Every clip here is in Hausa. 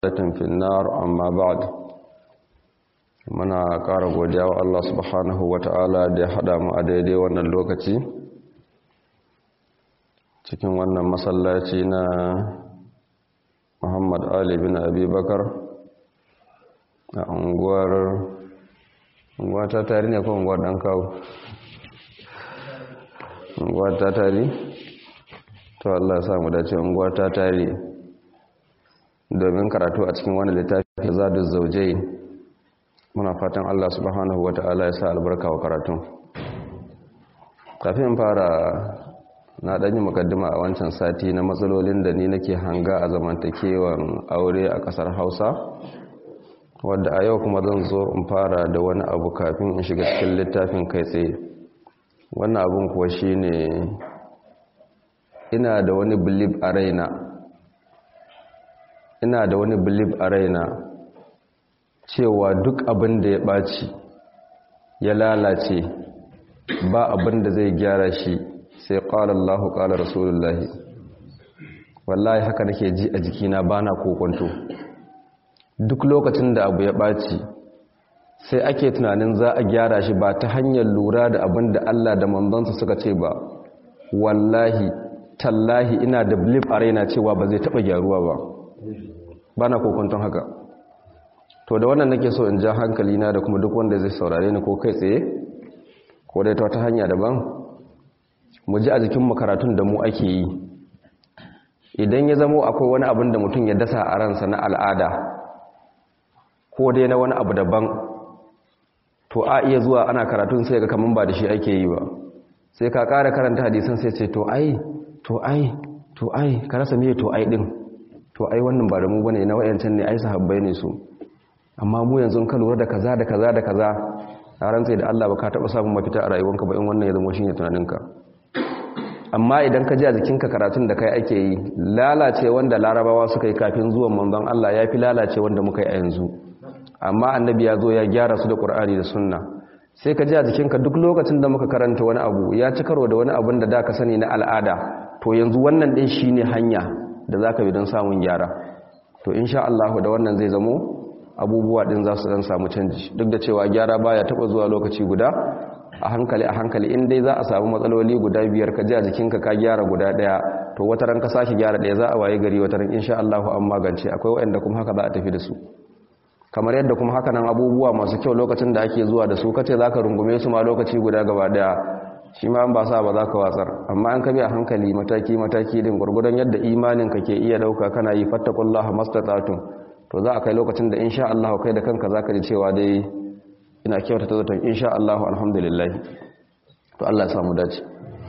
في النار أما بعد muna ƙara godiya wa Allah subhanahu wa ta'ala da ya haɗa mu a daidai wannan lokaci cikin wannan masallaci na Muhammad Ali bin Abi Bakar a unguwar unguwa ta tari ne ko unguwar ɗan kawo unguwar ta tari to Allah ya samu dace unguwar ta tari domin karatu a cikin wani littafi zadu zaujai muna fatan Allah subhanahu wata'ala ya sa albarka wa karatun kafin fara na ɗanyi mukaddima a wancan sati na matsalolin da ni nake hanga a zamantakewan aure a ƙasar hausa wadda a yau kuma zan zo in fara da wani abu kafin in shiga cikin littafin kai tsaye wannan abun kuwa shine ina da wani bilib a raina ina da wani bilib a raina cewa duk abin da ya ɓaci ya lalace ba abin da zai gyara shi sai ƙwalar Allah ƙwalar Rasulullahi wallahi haka nake ji a jikina ba na kokonto duk lokacin da abu ya ɓaci sai ake tunanin za a gyara shi ba ta hanyar lura da abin da Allah da manzansa suka ce ba wallahi tallahi ina da bilif a raina cewa ba zai taɓa gyaruwa ba ba na kokonton haka to da wannan nake so in ja hankali na da kuma duk wanda zai saurare ni ko kai tsaye ko dai ta wata hanya daban mu ji a jikin makaratun da mu ake yi idan ya zamo akwai wani abin da mutum ya dasa a ransa na al'ada ko dai na wani abu daban to a iya zuwa ana karatun sai ga kaman ba da shi ake yi ba sai ka ƙara karanta hadisan sai ce to ai to ai to ai ka rasa me to ai din to ai wannan ba da mu bane na wayancan ne ai sahabbai ne su amma mu yanzu ka lura da kaza da kaza da kaza a rantsai da Allah ba ka taba samun mafita a rayuwanka ba in wannan ya zama shine tunaninka amma idan ka ji a jikinka karatun da kai ake yi lalace wanda larabawa suka yi kafin zuwan manzon Allah ya fi lalace wanda muka yi a yanzu amma annabi ya zo ya gyara su da Qur'ani da sunna sai ka ji a jikinka duk lokacin da muka karanta wani abu ya ci karo da wani abun da da ka sani na al'ada to yanzu wannan din shine hanya da zaka bi don samun gyara to insha Allah da wannan zai zamo abubuwa din za su dan samu canji duk da cewa gyara baya taba zuwa lokaci guda a hankali a hankali in dai za a samu matsaloli guda biyar ka ji a jikinka ka gyara guda daya to wata ran ka sake gyara daya za a waye gari wata ran insha Allah an magance akwai wanda kuma haka za a tafi da su kamar yadda kuma haka nan abubuwa masu kyau lokacin da ake zuwa da su kace zaka rungume su ma lokaci guda gaba daya shi ma ba sa ba za ka watsar amma an kabi a hankali mataki mataki din gurgudan yadda imanin ka ke iya dauka kana yi fattaqullaha mastata'tum to za a kai lokacin da insha Allah kai da kanka zaka ji cewa dai ina kyautata zaton insha Allah alhamdulillah to Allah ya samu dace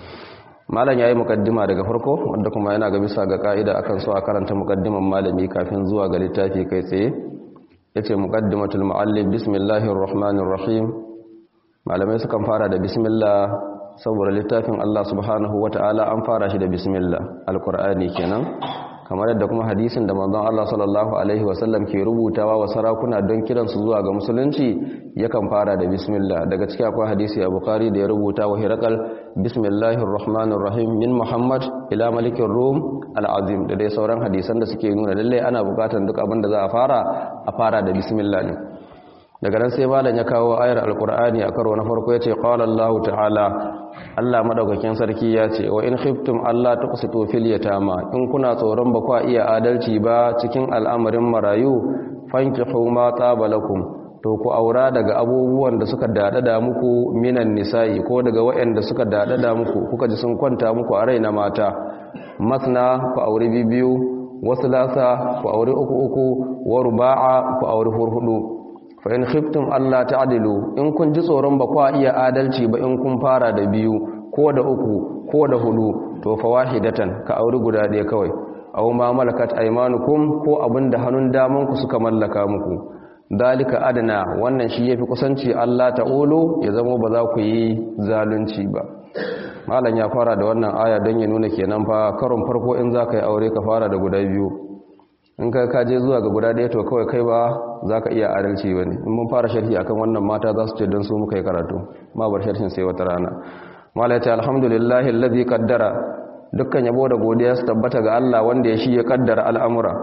malam yayi mukaddima daga farko wanda kuma yana ga bisa ga kaida akan so a karanta mukaddiman malami kafin zuwa ga littafi kai tsaye yace muqaddimatul muallif bismillahir rahmanir rahim malamai sukan fara da bismillah saboda littafin Allah subhanahu wataala an fara shi da bismillah alqur'ani kenan kamar yadda kuma hadisin da manzon Allah sallallahu alaihi wasallam ke rubutawa wa sarakuna don kiransu zuwa ga musulunci yakan fara da bismillah daga cikin akwai hadisi a bukhari da ya rubuta wa hirakal bismillahir rahmanir rahim min muhammad ila malikin rum al'azim da dai sauran hadisan da suke nuna lalle ana bukatar duk abin da za a fara a fara da bismillah ne daga nan sai malam ya kawo ayar alqur'ani a karo na farko yace qala allah ta'ala Allah madaukakin sarki ya ce wa in khiftum Allah tuqsitu fil yatama in kuna tsoron ba kwa iya adalci ba cikin al'amarin marayu fankihu ma tabalakum to ku aura daga abubuwan da suka dadada muku minan nisa'i ko daga waɗanda suka dadada muku kuka ji sun kwanta muku a raina mata masna ku aure bibiyu wasu lasa ku aure uku uku wa ruba'a ku aure hurhudu fa in khiftum alla ta'dilu in kun ji tsoron ba kwa iya adalci ba in kun fara da biyu ko da uku ko da hudu to fa wahidatan ka auri guda ɗaya kawai aw ma malakat aymanukum ko abinda hannun daman ku suka mallaka muku dalika adana wannan shi yafi kusanci Allah ta'ulu ya zama ba za ku yi zalunci ba malam ya fara da wannan aya don ya nuna kenan fa karon farko in za ka yi aure ka fara da guda biyu in ka kaje zuwa ga guda ɗaya to kawai kai ba za ka iya adalci ba ne in mun fara sharhi akan wannan mata za su ce don su muka yi karatu ma bar sharhin sai wata rana mala ce alhamdulillahi allazi qaddara dukkan yabo da godiya su tabbata ga Allah wanda ya shi ya kaddara al'amura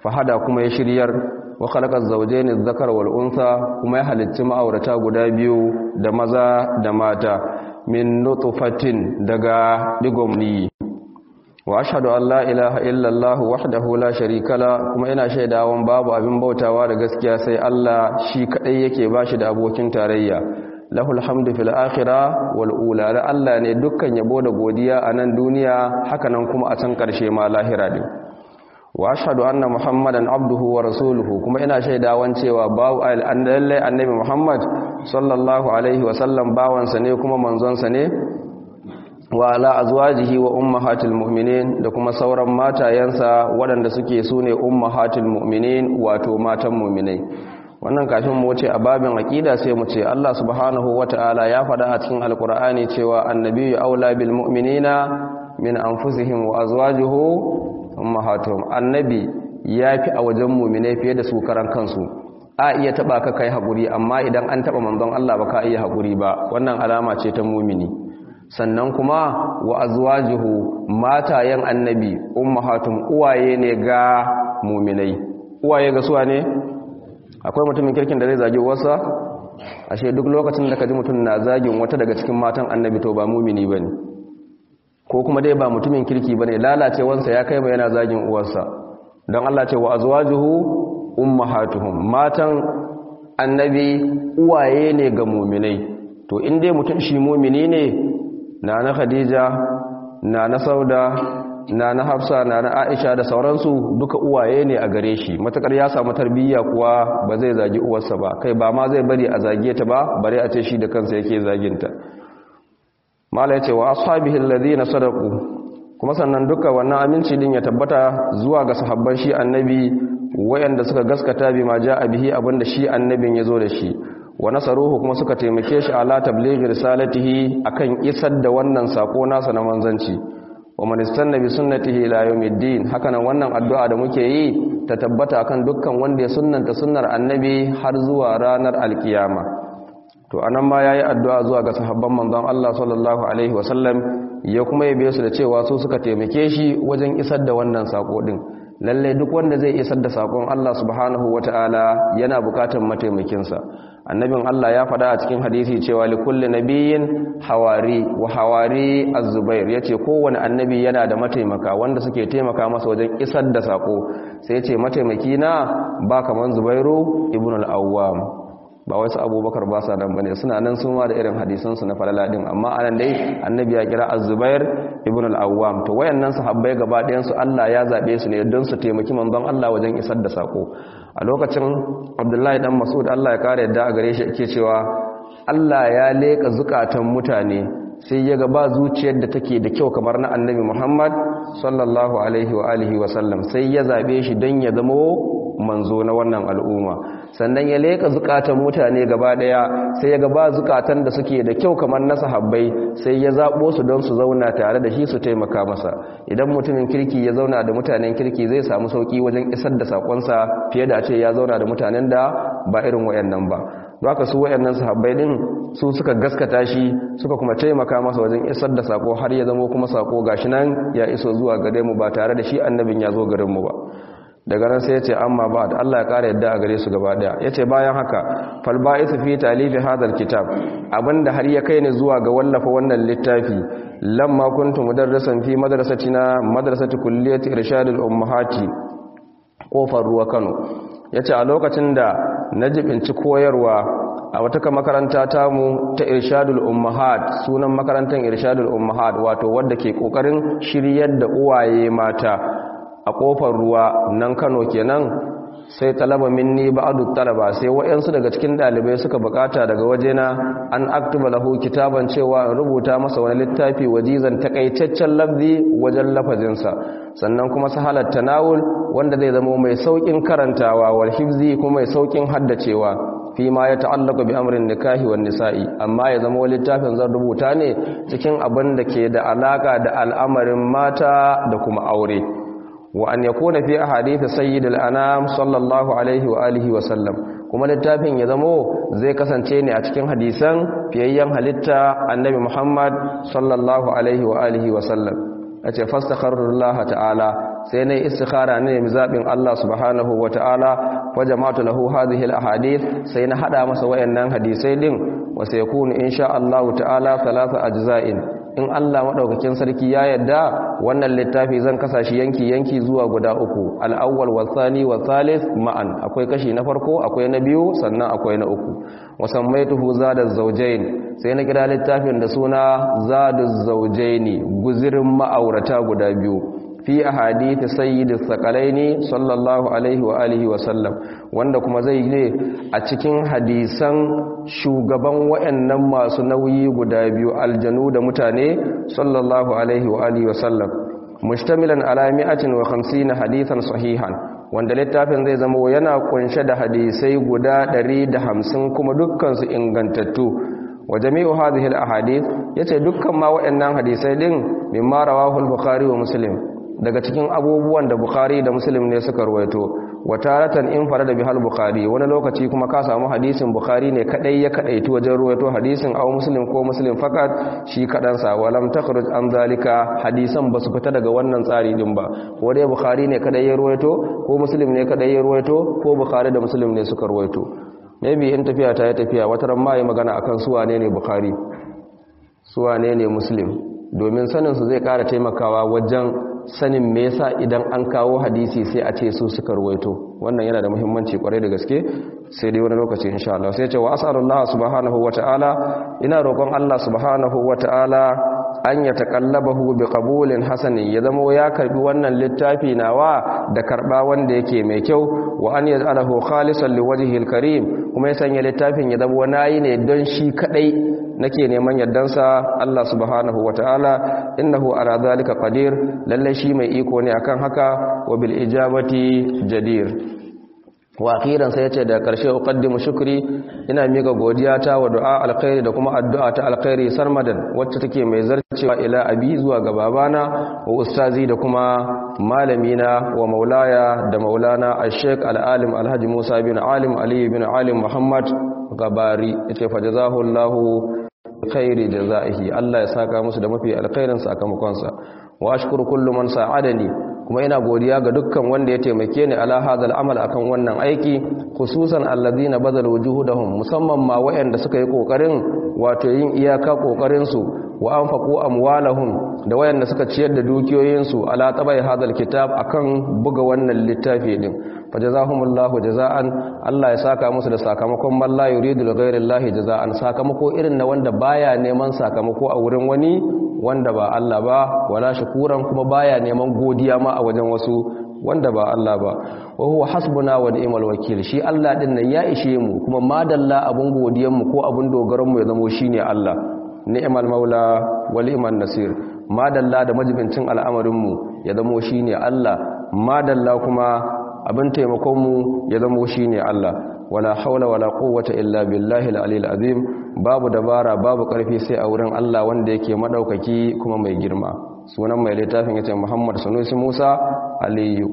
fahada kuma ya shiryar wa khalaqa zawjayn adh-dhakara wal untha kuma ya halicci ma'aurata guda biyu da maza da mata min nutfatin daga digomni wa ashhadu an la ilaha illa Allah wahdahu la sharika la kuma ina shaidawan babu abin bautawa da gaskiya sai Allah shi kadai yake bashi da abokin tarayya lahul hamdu fil akhirah wal ula la Allah ne dukkan yabo da godiya a nan duniya haka nan kuma a can karshe ma lahira din wa ashhadu anna muhammadan abduhu wa rasuluhu kuma ina shaidawan cewa babu lalle annabi muhammad sallallahu alaihi wa sallam bawansa ne kuma manzonsa ne wa ala azwajihi wa ummahatil mu'minin da kuma sauran matayensa waɗanda suke sune ummahatil mu'minin wato matan mu'minai wannan kafin mu wuce a babin aqida sai mu ce Allah subhanahu wataala ya faɗa a cikin alqur'ani cewa annabiyyu aula bil mu'minina min anfusihim wa azwajuhu ummahatuhum annabi yafi a wajen mu'minai fiye da su karan kansu a iya taba ka kai hakuri amma idan an taba manzon Allah ba ka iya hakuri ba wannan alama ce ta mu'mini sannan kuma wa azwajuhu matayen annabi ummahatum uwaye ne ga mu'minai uwaye ga suwa ne akwai mutumin kirkin da zai zagi uwarsa ashe duk lokacin da ka ji mutum na zagin wata daga cikin matan annabi to ba mumini bane ko kuma dai ba mutumin kirki bane lalacewansa ya kai mai yana zagin uwarsa don Allah ce wa azwajuhu ummahatuhum matan annabi uwaye ne ga muminai to in dai mutum shi mumini ne na na khadija na na sauda na na hafsa na na aisha da sauransu duka uwaye ne a gare shi matakar ya samu tarbiyya kuwa ba zai zagi uwarsa ba kai ba ma zai bari a zage ta ba bare a ce shi da kansa yake zaginta mala yace wa ashabihi alladhina sadaqu kuma sannan duka wannan aminci din ya tabbata zuwa ga sahabban shi annabi wayanda suka gaskata bi ma jaa bihi abinda shi annabin yazo da shi wa nasaruhu kuma suka taimake shi ala tablighi risalatihi akan isar da wannan sako nasa na manzanci wa man istanna bi sunnatihi ila yawmiddin hakanan wannan addu'a da muke yi ta tabbata akan dukkan wanda ya sunnanta sunnar annabi har zuwa ranar alkiyama to anan ma yayi addu'a zuwa ga sahabban manzon Allah sallallahu alaihi wasallam ya kuma yabe su da cewa su suka taimake shi wajen isar da wannan sako din lalle duk wanda zai isar da sakon Allah subhanahu wataala yana bukatar mataimakin sa annabin Allah ya faɗa a cikin hadisi cewa li kulli nabiyyin hawari wa hawari az-zubair yace kowanne annabi yana da mataimaka wanda suke taimaka masa wajen isar da sako sai yace mataimaki na ba kaman zubairu ibn al-awwam ba wasu abubakar ba sa nan bane suna nan sun ma da irin hadisan su na falala din amma anan dai annabi ya kira az-zubair ibn al-awwam to wayannan sahabbai gaba ɗayan su Allah ya zabe su ne don su taimaki manzon Allah wajen isar da sako a lokacin Abdullahi dan Mas'ud Allah ya kare yadda a gare shi yake cewa Allah ya leka zukatan mutane sai ya ga ba zuciyar da take da kyau kamar na annabi Muhammad sallallahu alaihi wa alihi wa sallam sai ya zabe shi don ya zama manzo na wannan al'umma sannan ya leka zukatan mutane gaba daya sai ya ga ba zukatan da suke da kyau kamar na sahabbai sai ya zabo su don su zauna tare da shi su taimaka masa idan mutumin kirki ya zauna da mutanen kirki zai samu sauki wajen isar da sakonsa fiye da a ce ya zauna da mutanen da ba irin wayannan ba haka su wayannan sahabbai din su suka gaskata shi suka kuma taimaka masa wajen isar da sako har ya zama kuma sako gashi nan ya iso zuwa gare mu ba tare da shi annabin ya zo garin mu ba daga nan sai ya ce amma ba da Allah ya ƙara yadda a gare su gaba ɗaya ya ce bayan haka falba'isu fi talifi hadal kitab abinda har ya kai ni zuwa ga wallafa wannan littafi lamma kuntu mudarrisan fi madrasatina madrasati kulliyati irshadul ummahati kofar ruwa Kano yace a lokacin da na jibinci koyarwa a wata makaranta tamu ta irshadul ummahat sunan makarantar irshadul ummahat wato wadda ke kokarin shiryar da uwaye mata a kofar ruwa nan Kano kenan sai talaba minni ba'du talaba sai wayansu daga cikin dalibai suka bukata daga wajena an aktuba lahu kitaban cewa in rubuta masa wani littafi wajizan takaitaccen lafzi wajen lafazinsa sannan kuma sahalat tanawul wanda zai zama mai saukin karantawa wal hifzi kuma mai saukin haddacewa fi ma ya ta'allaka bi amrin nikahi wan nisa'i amma ya zama littafin zan rubuta ne cikin abin da ke da alaka da al'amarin mata da kuma aure wa an yakuna fi ahadith sayyid al-anam sallallahu alaihi wa alihi wa sallam kuma littafin ya zamo zai kasance ne a cikin hadisan fiyayyen halitta annabi Muhammad sallallahu alaihi wa alihi wa sallam ace fastakharullah ta'ala sai na istikhara ne mai zabin Allah subhanahu wataala wa jama'atu lahu hadhihi al-ahadith sai na hada masa wayannan hadisai din wa sayakunu insha Allah ta'ala thalatha ajza'in in Allah madaukakin sarki ya yadda wannan littafi zan kasa shi yanki yanki zuwa guda uku al-awwal wa thani wa thalith ma'an akwai kashi na farko akwai na biyu sannan akwai na uku wa sammaituhu zadaz zawjayn sai na kira littafin da suna zaduz zawjaini guzirin ma'aurata guda biyu fi ahadith sayyidis sakalaini sallallahu alaihi wa alihi wa sallam wanda kuma zai ne a cikin hadisan shugaban wayannan masu nauyi guda biyu aljanu da mutane sallallahu alaihi wa alihi wa sallam mustamilan ala 150 hadithan sahihan wanda littafin zai zama yana kunshe da hadisai guda 150 kuma dukkan su ingantattu wa jami'u hadhihi al-ahadith yace dukkan ma wayannan hadisai din mimma rawahu al-bukhari wa muslim daga cikin abubuwan da bukhari da muslim ne suka ruwaito wataratan in fara da bihal bukhari wani lokaci kuma ka samu hadisin bukhari ne kadai ya kadaitu wajen ruwaito hadisin aw muslim ko muslim fakat shi kadansa walam takhruj an zalika hadisan basu fita daga wannan tsari din ba ko dai bukhari ne kadai ya ruwaito ko muslim ne kadai ya ruwaito ko bukhari da muslim ne suka ruwaito maybe in tafiya ta yi tafiya wata ran ma yi magana akan su wane ne bukhari su wane ne muslim domin sanin su zai kara taimakawa wajen sanin me yasa idan an kawo hadisi sai a ce su suka ruwaito wannan yana da muhimmanci kwarai da gaske sai dai wani lokaci insha Allah sai ce wa as'alullah subhanahu wata'ala ina roƙon Allah subhanahu wata'ala an ya taqallabahu bi qabulin hasani ya zama ya karbi wannan littafi nawa da karba wanda yake mai kyau wa an yaj'alahu khalisan liwajhil karim kuma ya sanya littafin ya zama nayi ne don shi kadai nake neman yardansa Allah subhanahu wata'ala innahu ala zalika qadir lalle shi mai iko ne akan haka wa bil ijabati jadir wa akhiran sai yace da karshe uqaddimu shukri ina mika godiya ta wa du'a alkhairi da kuma addu'a ta alkhairi sarmadan wacce take mai zarcewa ila abi zuwa ga babana wa ustazi da kuma malamina wa maulaya da maulana al-sheikh al-alim alhaji Musa bin alim ali bin alim muhammad gabari yace fa jazahullahu khairi jazaihi Allah ya saka musu da mafi alkhairin sakamakonsa wa ashkuru kullu man sa'adani kuma ina godiya ga dukkan wanda ya taimake ni ala hadal amal akan wannan aiki khususan alladhina badalu wujuhudahum musamman ma wayanda suka yi kokarin wato yin iyaka kokarin su wa anfaqu amwalahum da wayanda suka ciyar da dukiyoyin su ala tabai hadal kitab akan buga wannan littafi din fajazahumullahu jazaan Allah ya saka musu da sakamakon man la yuridu li ghairillahi jazaan sakamako irin na wanda baya neman sakamako a wurin wani wanda ba Allah ba wala shukuran kuma baya neman godiya ma a wajen wasu wanda ba Allah ba wa huwa hasbuna wa ni'mal wakil shi Allah din nan ya ishe mu kuma madalla abun godiyan mu ko abun dogaran mu ya zamo shine Allah ni'mal maula wal iman nasir madalla da majibincin al'amarin mu ya zamo shine Allah madalla kuma abin taimakonmu ya zama shi ne Allah wala haula wala quwwata illa billahi al-aliyyil azim babu dabara babu karfi sai a wurin Allah wanda yake madaukaki kuma mai girma sunan mai littafin yace Muhammad Sanusi Musa Aliyu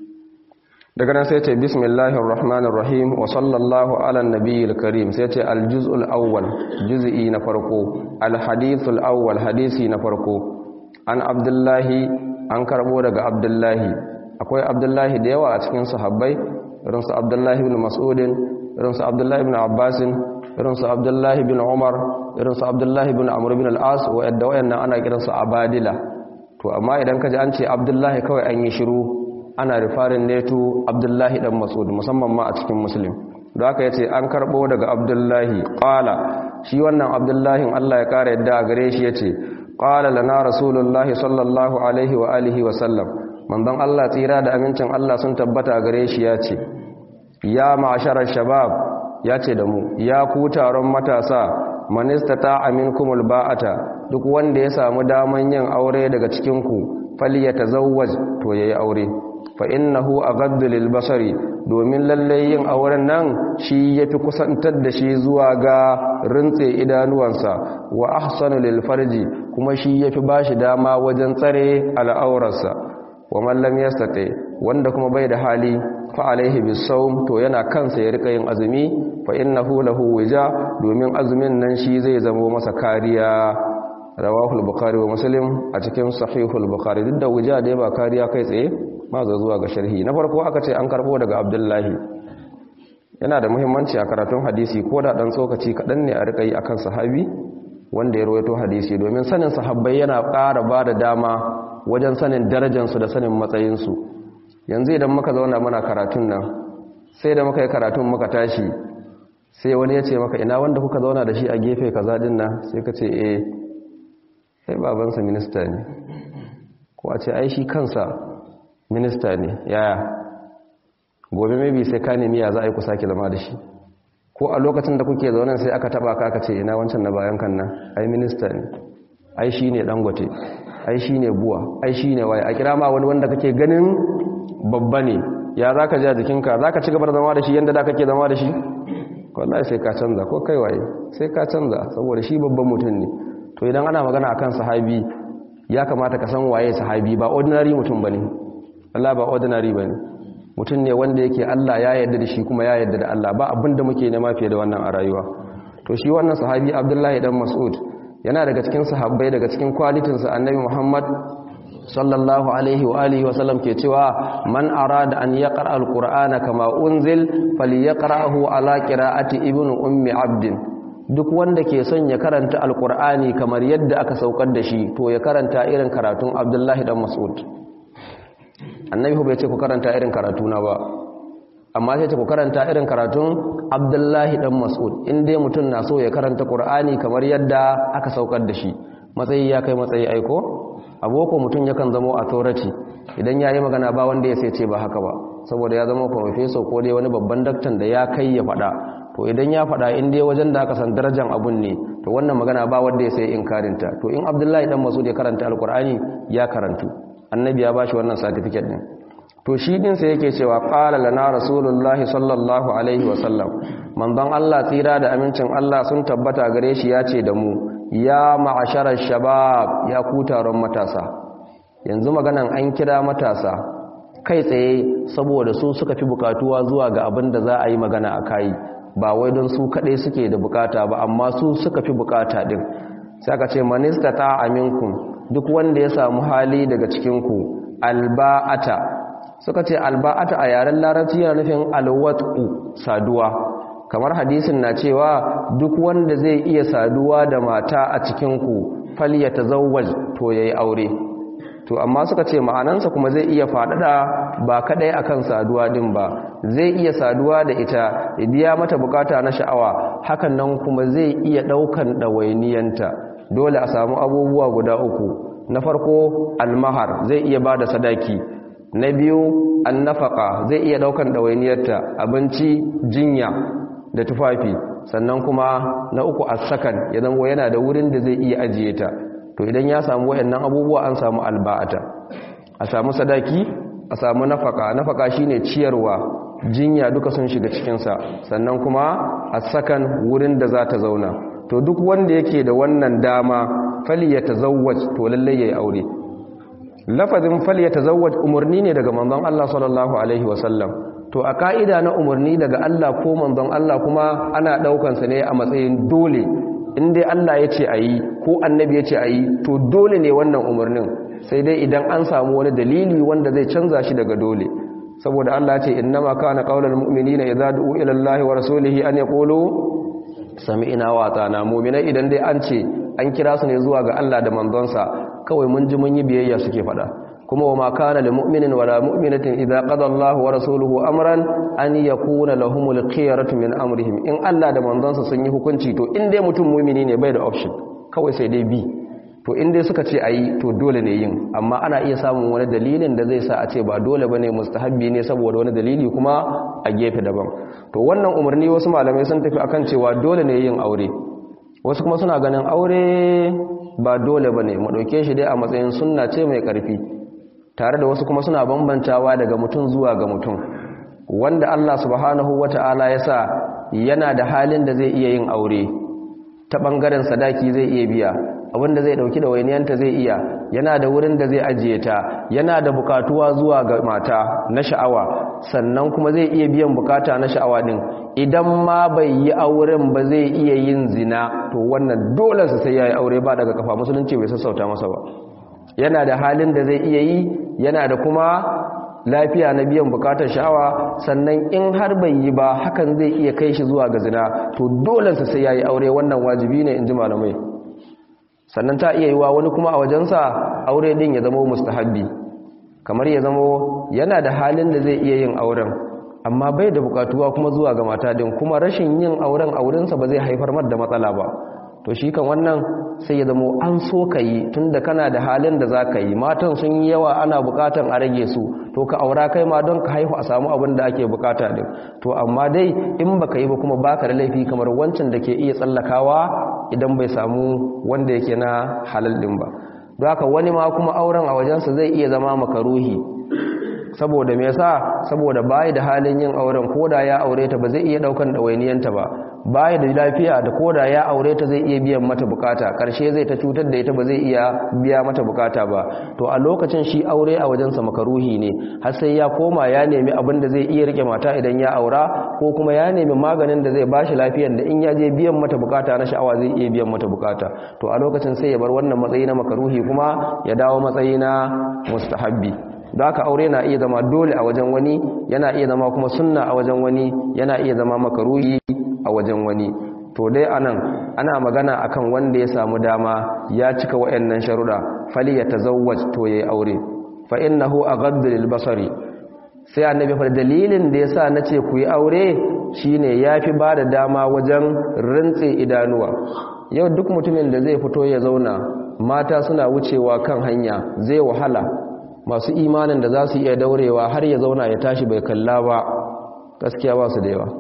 daga nan sai yace bismillahir rahmanir rahim wa sallallahu ala nabiyil karim sai yace al-juz'ul awwal juz'i na farko al-hadithul awwal hadisi na farko an abdullahi an karbo daga abdullahi akwai abdullahi da yawa a cikin sahabbai irinsu abdullahi bin mas'udin irinsu abdullahi bin abbasin irinsu abdullahi bin umar irinsu abdullahi bin amur bin al'as wa'adda wayannan ana kiransu abadila to amma idan ka ji an ce abdullahi kawai an yi shiru ana rifarin neto abdullahi dan mas'ud musamman ma a cikin muslim da aka yace an karbo daga abdullahi qala shi wannan abdullahin Allah ya kara yadda a gare shi yace qala lana rasulullahi sallallahu alaihi wa alihi wa sallam manzon Allah tsira da amincin Allah sun tabbata gare shi ya ce ya ma'asharar shabab ya ce da mu ya ku taron matasa manista ta aminkumul ba'ata duk wanda ya samu daman yin aure daga cikinku fali ya tazawwaj to yayi aure fa innahu aghaddu lil basari domin lalle yin auren nan shi yafi kusantar da shi zuwa ga rintse idanuwansa wa ahsanu lil farji kuma shi yafi bashi dama wajen tsare al'aurarsa wa mallam yastati wanda kuma bai da hali fa alaihi bisawm to yana kansa ya rika yin azumi fa innahu lahu wija domin azumin nan shi zai zama masa kariya rawahu al-bukhari wa muslim a cikin sahihul bukhari duk da wija dai ba kariya kai tsaye ma zo zuwa ga sharhi na farko aka ce an karbo daga abdullahi yana da muhimmanci a karatun hadisi ko da dan tsokaci kaɗan ne a rika yi akan sahabi wanda ya rawaito hadisi domin sanin sahabbai yana ƙara ba da dama wajen sanin darajansu da sanin matsayinsu yanzu idan muka zauna muna karatun nan sai da muka yi karatun muka tashi sai wani ya ce maka ina wanda kuka zauna da shi a gefe kaza din nan sai ka ce eh sai babansa minista ne ko a ce ai shi kansa minista ne yaya gobe maybe sai ka nemi ya za a yi ku sake zama da shi ko a lokacin da kuke zaune sai aka taba ka aka ce ina wancan na bayan kan nan ai minista ne ai shi ne dangote ai shi ne buwa ai shi ne waye a kira ma wani wanda kake ganin babba ne ya za ka ja jikinka za ka ci gaba da zama da shi yadda da kake zama da shi wallahi sai ka canza ko kai waye sai ka canza saboda shi babban mutum ne to idan ana magana akan sahabi ya kamata ka san waye sahabi ba ordinary mutum bane Allah ba ordinary bane mutum ne wanda yake Allah ya yarda da shi kuma ya yarda da Allah ba abinda muke nema fiye da wannan a rayuwa to shi wannan sahabi Abdullahi dan Mas'ud yana daga cikin sahabbai daga cikin kwalitin sa Annabi Muhammad sallallahu alaihi wa alihi wa sallam ke cewa man arada an yaqra alqur'ana kama unzil falyaqrahu ala qira'ati ibnu ummi abdin duk wanda ke son ya karanta alqur'ani kamar yadda aka saukar da shi to ya karanta irin karatun Abdullahi dan Mas'ud annabi bai ce ku karanta irin karatu na ba amma sai ce ku karanta irin karatun abdullahi dan mas'ud in dai mutum na so ya karanta qur'ani kamar yadda aka saukar da shi matsayi ya kai matsayi aiko aboko mutum yakan zama authority idan ya yi magana ba wanda ya sai ce ba haka ba saboda ya zama professor ko dai wani babban daktan da ya kai ya faɗa to idan ya faɗa in dai wajen da aka san darajar abun ne to wannan magana ba wanda ya sai inkarinta to in abdullahi dan mas'ud ya karanta alqur'ani ya karantu annabi ya bashi wannan certificate din to shi din sai yake cewa qala lana rasulullahi sallallahu alaihi wasallam manzon Allah tsira da amincin Allah sun tabbata gare shi yace da mu ya ma'asharar shabab ya ku taron matasa yanzu maganan an kira matasa kai tsaye saboda su suka fi bukatuwa zuwa ga abin da za a yi magana a kai ba wai don su kadai suke da bukata ba amma su suka fi bukata din sai aka ce manista ta aminkum duk wanda ya samu hali daga cikinku alba'ata suka ce alba'ata a yaren larabci yana nufin alwatu saduwa kamar hadisin na cewa duk wanda zai iya saduwa da mata a cikinku falya ta zawwaj to ya yi aure to amma suka ce ma'anansa kuma zai iya faɗaɗa ba kaɗai akan saduwa ɗin ba zai iya saduwa da ita ya biya mata bukata na sha'awa hakan nan kuma zai iya ɗaukan ɗawainiyanta dole a samu abubuwa guda uku na farko almahar zai iya ba da sadaki na biyu annafaka zai iya daukan ɗawainiyarta abinci jinya da tufafi sannan kuma na uku asakan ya zama yana da wurin da zai iya ajiye ta to idan ya samu wayannan abubuwa an samu alba'ata a samu sadaki a samu nafaka nafaka shine ciyarwa jinya duka sun shiga cikinsa sannan kuma asakan wurin da za ta zauna to duk wanda yake da wannan dama fali ya tazawwaj to lallai yayi aure lafazin fal ya tazawwaj umarni ne daga manzon Allah sallallahu alaihi wasallam to a ka'ida na umarni daga Allah ko manzon Allah kuma ana daukan sa ne a matsayin dole in dai Allah ya ce ayi ko annabi ya ce ayi to dole ne wannan umarnin sai dai idan an samu wani dalili wanda zai canza shi daga dole saboda Allah ya ce innama kana qaulul mu'minina idza du'u ila Allahi wa rasulihi an yaqulu sami'na wa atana mu'minai idan dai an ce an kira su ne zuwa ga Allah da manzonsa kawai mun ji mun yi biyayya suke fada kuma wa ma kana lil mu'minin wala mu'minatin idza qada Allahu wa rasuluhu amran an yakuna lahumul khiyaratu min amrihim in Allah da manzonsa sun yi hukunci to in dai mutum mu'mini ne bai da option kawai sai dai bi to in dai suka ce ayi to dole ne yin amma ana iya samun wani dalilin da zai sa a ce ba dole bane mustahabbi ne saboda wani dalili kuma a gefe daban to wannan umarni wasu malamai sun tafi akan cewa dole ne yin aure wasu kuma suna ganin aure ba dole ba ne maɗauke shi dai a matsayin sunna ce mai ƙarfi tare da wasu kuma suna bambantawa daga mutum zuwa ga mutum wanda Allah subhanahu wata'ala ya sa yana da halin da zai iya yin aure ta ɓangaren sadaki zai iya biya abinda zai ɗauki da wainiyanta zai iya yana da wurin da zai ajiye ta yana da bukatuwa zuwa ga mata na sha'awa sannan kuma zai iya biyan bukata na sha'awa din idan ma bai yi auren ba zai iya yin zina to wannan dole su sai yayi aure ba daga kafa musulunci bai sassauta masa ba yana da halin da zai iya yi yana da kuma lafiya na biyan bukatar sha'awa sannan in har bai yi ba hakan zai iya kai shi zuwa ga zina to dole sa sai yayi aure wannan wajibi ne inji malamai sannan ta iya yiwa wani kuma a wajensa aure din ya zama mustahabbi kamar ya zama yana da halin da zai iya yin auren amma bai da bukatuwa kuma zuwa ga mata din kuma rashin yin auren aurensa ba zai haifar mar da matsala ba to shi kan wannan sai ya zamo an so ka yi tun da kana da halin da za ka yi matan sun yi yawa ana bukatan a rage su to ka aura kai ma don ka haihu a samu abin da ake bukata din to amma dai in baka yi ba kuma baka da laifi kamar wancan da ke iya tsallakawa idan bai samu wanda yake na halal din ba don haka wani ma kuma auren a wajensa zai iya zama makaruhi saboda me yasa saboda bai da halin yin auren koda ya aure ta ba zai iya daukan dawainiyanta ba bai da lafiya da koda ya aure ta zai iya biyan mata bukata karshe zai ta cutar da ita ba zai iya biya mata bukata ba to a lokacin shi aure a wajensa makaruhi ne har sai ya koma ya nemi abin da zai iya rike mata idan ya aura ko kuma ya nemi maganin da zai bashi lafiyar da in ya je biyan mata bukata na sha'awa zai iya biyan mata bukata to a lokacin sai ya bar wannan matsayi na makaruhi kuma ya dawo matsayi na mustahabbi da haka aure na iya zama dole a wajen wani yana iya zama kuma sunna a wajen wani yana iya zama makaruhi a wajen wani to dai anan ana magana akan wanda ya samu dama ya cika wayannan sharuda fali ya tazawwaj to yayi aure fa innahu aghaddu lil basari sai annabi fa dalilin da yasa nace ku yi aure shine yafi bada dama wajen rintse idanuwa yau duk mutumin da zai fito ya zauna mata suna wucewa kan hanya zai wahala masu imanin da za su iya daurewa har ya zauna ya tashi bai kalla ba gaskiya ba su da yawa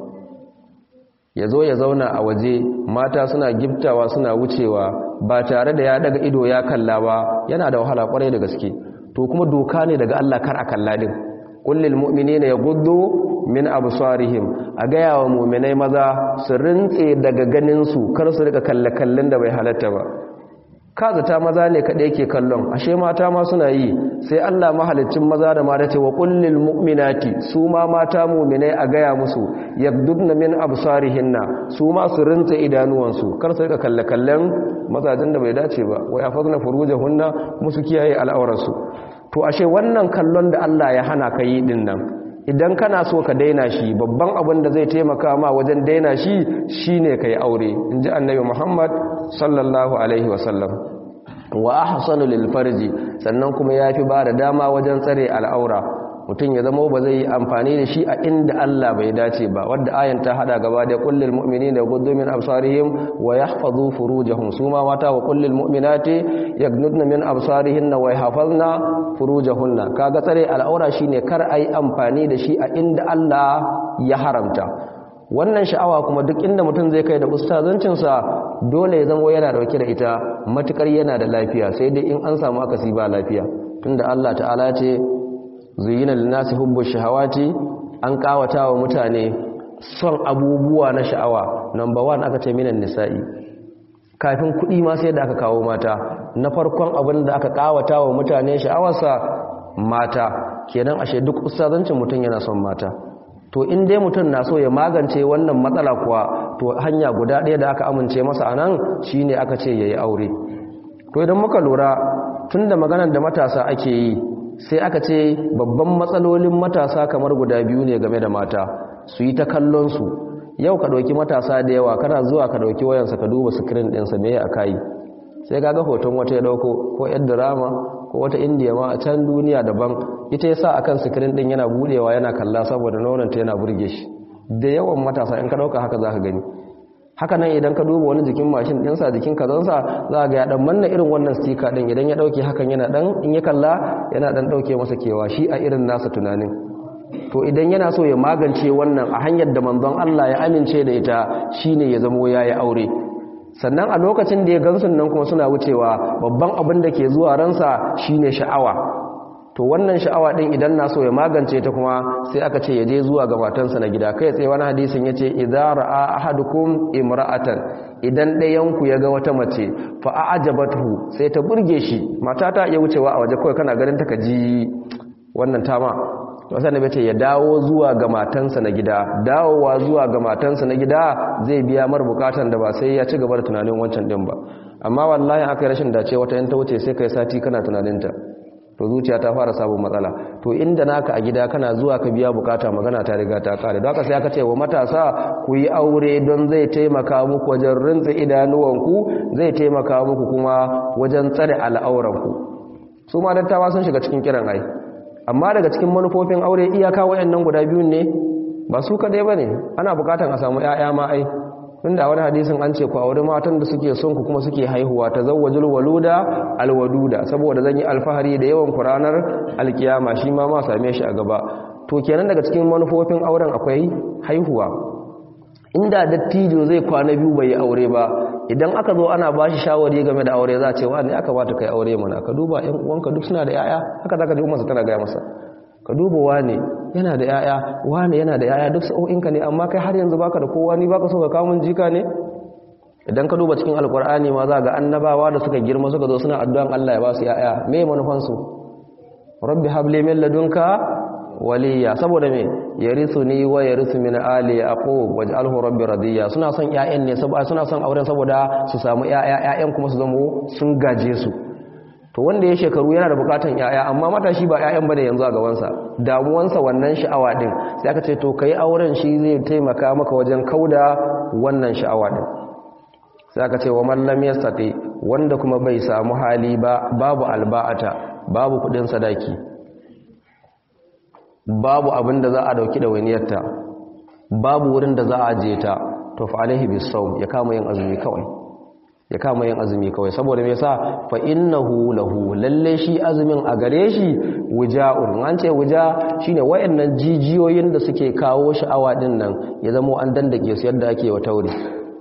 ya zo ya zauna a waje mata suna giftawa suna wucewa ba tare da ya daga ido ya kalla ba yana da wahala kwarai da gaske to kuma doka ne daga Allah kar a kalla din kullil mu'minina yaghuddu min absarihim a gaya wa mu'minai maza su rintse daga ganin su kar su rika kalle kallon da bai halatta ba kazata maza ne kaɗai ke kallon ashe mata ma suna yi sai Allah mahalicin maza da mata ce wa kullil mu'minati su ma mata mu'minai a gaya musu yabdudna min absarihinna su ma su rinta idanuwansu kar su rika kalle kallon mazajen da bai dace ba wa yafazna furujahunna musu kiyaye al'aurarsu to ashe wannan kallon da Allah ya hana ka yi din nan idan kana so ka daina shi babban abin da zai taimaka ma wajen daina shi shine kai aure inji annabi Muhammad sallallahu alaihi wasallam wa ahsanu lil farji sannan kuma yafi ba da dama wajen tsare al'aura mutum ya zama ba zai yi amfani da shi a inda Allah bai dace ba wadda ayan ta hada gaba da kullil mu'minina yaghuddu min absarihim wa yahfazu furujahum suma mata wa kullil mu'minati yaghnudna min absarihinna wa yahfazna furujahunna kaga tsare al'aura shine kar ai amfani da shi a inda Allah ya haramta wannan sha'awa kuma duk inda mutum zai kai da ustazancinsa dole ya zama yana dauke da ita matukar yana da lafiya sai dai in an samu akasi ba lafiya tunda Allah ta'ala ce zuyina linnasi hubbu shahawati an kawata wa mutane son abubuwa na sha'awa number 1 aka ce minan nisa'i kafin kuɗi ma sai da aka kawo mata na farkon abin da aka kawata wa mutane sha'awarsa mata kenan ashe duk ustazancin mutum yana son mata to in dai mutum na so ya magance wannan matsala kuwa to hanya guda ɗaya da aka amince masa a nan shine aka ce ya yi aure to idan muka lura tun da maganar da matasa ake yi sai aka ce babban matsalolin matasa kamar guda biyu ne game da mata su yi ta kallonsu yau ka ɗauki matasa da yawa kana zuwa ka ɗauki wayansa ka duba sikirin ɗinsa me a kayi sai ka ga hoton wata ya ɗauko ko yan drama ko wata indiya ma a can duniya daban ita ya sa akan sikirin ɗin yana buɗewa yana kalla saboda nonanta yana burge shi da yawan matasa in ka ɗauka haka za ka gani haka nan idan ka duba wani jikin mashin ɗinsa jikin kazansa za ga ya ɗan manna irin wannan stika ɗin idan ya ɗauke hakan yana ɗan in ya kalla yana ɗan ɗauke masa kewa shi a irin nasa tunanin to idan yana so ya magance wannan a hanyar da manzon Allah ya amince da ita shine ya zamo yayi aure sannan a lokacin da ya gansu nan kuma suna wucewa babban abin da ke zuwa ransa shine sha'awa to wannan sha'awa din idan na so ya magance ta kuma sai aka ce ya je zuwa ga matansa na gida kai tsaye wani hadisin yace idza ra'a ahadukum imra'atan idan ɗayan ku ya ga wata mace fa a'jabathu sai ta burge shi mata ta iya wucewa a waje kawai kana ganin ta ka ji wannan tama wasan da bace ya dawo zuwa ga matansa na gida dawowa zuwa ga matansa na gida zai biya mar bukatan da ba sai ya ci gaba da tunanin wancan din ba amma wallahi aka yi rashin dace wata yan ta wuce sai kai sati kana tunaninta to zuciya ta fara samun matsala to inda naka a gida kana zuwa ka biya bukata magana ta riga ta kare don haka sai aka ce wa matasa ku yi aure don zai taimaka muku wajen rintsa idanuwanku zai taimaka muku kuma wajen tsare al'auranku su ma dattawa sun shiga cikin kiran ai amma daga cikin manufofin aure iyaka wayannan guda biyun ne ba su kadai bane ana bukatan a samu ƴaƴa ma ai tunda wani hadisin an ce ku aure matan da suke son ku kuma suke haihuwa tazawwajul waluda alwaduda saboda zan yi alfahari da yawan ku ranar alkiyama shi ma ma same shi a gaba to kenan daga cikin manufofin auren akwai haihuwa inda dattijo zai kwana biyu bai yi aure ba idan aka zo ana ba shi shawari game da aure za a ce wa ne aka bata kai aure mana ka duba ƴan uwanka duk suna da yaya haka zaka ji umarsa tana gaya masa ka duba wane yana da yaya wane yana da yaya duk sa'o'inka ne amma kai har yanzu baka da kowa ni baka so ka kawo mun jika ne idan ka duba cikin alkur'ani ma za ga annabawa da suka girma suka zo suna addu'an Allah ya ba su yaya me manufansu rabbi habli min ladunka waliya saboda me yarithuni wa yarithu min ali yaqub waj'alhu rabbi radiya suna son ƴaƴan ne saboda suna son auren saboda su samu ƴaƴa ƴaƴan kuma su zamo sun gaje su to wanda ya shekaru yana da bukatan ƴaƴa amma matashi ba ƴaƴan bane yanzu a gaban sa damuwansa wannan sha'awa din sai aka ce to kai auren shi zai taimaka maka wajen kauda wannan sha'awa din sai aka ce wa man lam yastati wanda kuma bai samu hali ba babu alba'ata babu kudin sadaki babu abin da za a dauki da waniyarta babu wurin da za a je ta to fa alaihi bisawm ya kama yin azumi kawai ya kama yin azumi kawai saboda me yasa fa innahu lahu lalle shi azumin a gare shi wuja'un an ce wuja shine wayannan jijiyoyin da suke kawo sha'awa din nan ya zama an dandake su yadda ake wa tauri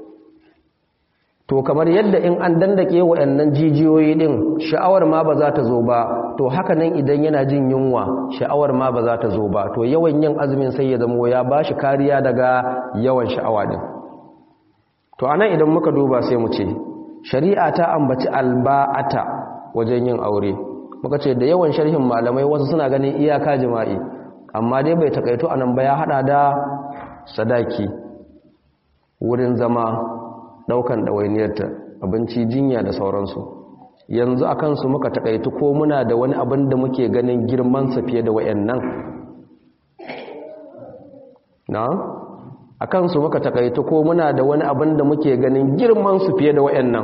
to kamar yadda in an dandake wayannan jijiyoyi din sha'awar ma ba za ta zo ba to haka nan idan yana jin yunwa sha'awar ma ba za ta zo ba to yawan yin azumin sai ya zama ya bashi kariya daga yawan sha'awa din to anan idan muka duba sai mu ce shari'a ta ambaci alba'ata wajen yin aure muka ce da yawan sharhin malamai wasu suna ganin iyaka jima'i amma dai bai takaito anan ba ya hada da sadaki wurin zama daukan ɗawainiyarta abinci jinya da sauransu yanzu a kansu muka takaitu ko muna da wani abin da muke ganin girmansa fiye da wayannan na a kansu muka takaitu ko muna da wani abin da muke ganin girmansu fiye da wayannan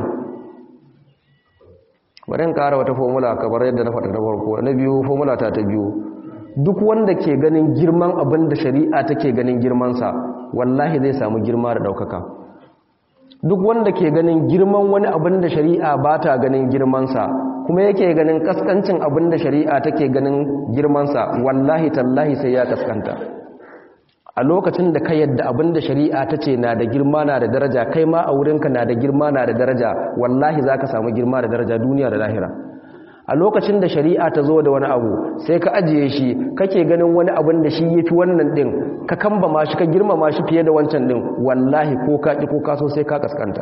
bari in ƙara wata formula kamar yadda na faɗa na farko na biyu formula ta ta biyu duk wanda ke ganin girman abin da shari'a take ganin girmansa wallahi zai samu girma da ɗaukaka duk wanda ke ganin girman wani abin da shari'a ba ta ganin girmansa kuma yake ganin kaskancin abin da shari'a take ganin girmansa wallahi tallahi sai ya kaskanta a lokacin da ka yadda abin da shari'a ta ce na da girma na da daraja kai ma a wurinka na da girma na da daraja wallahi za ka samu girma da daraja duniya da lahira a lokacin da shari'a ta zo da wani abu sai ka ajiye shi kake ganin wani abin da shi yafi wannan din ka kamba ma shi ka girmama shi fiye da wancan din wallahi ko ka ki ko ka so sai ka kaskanta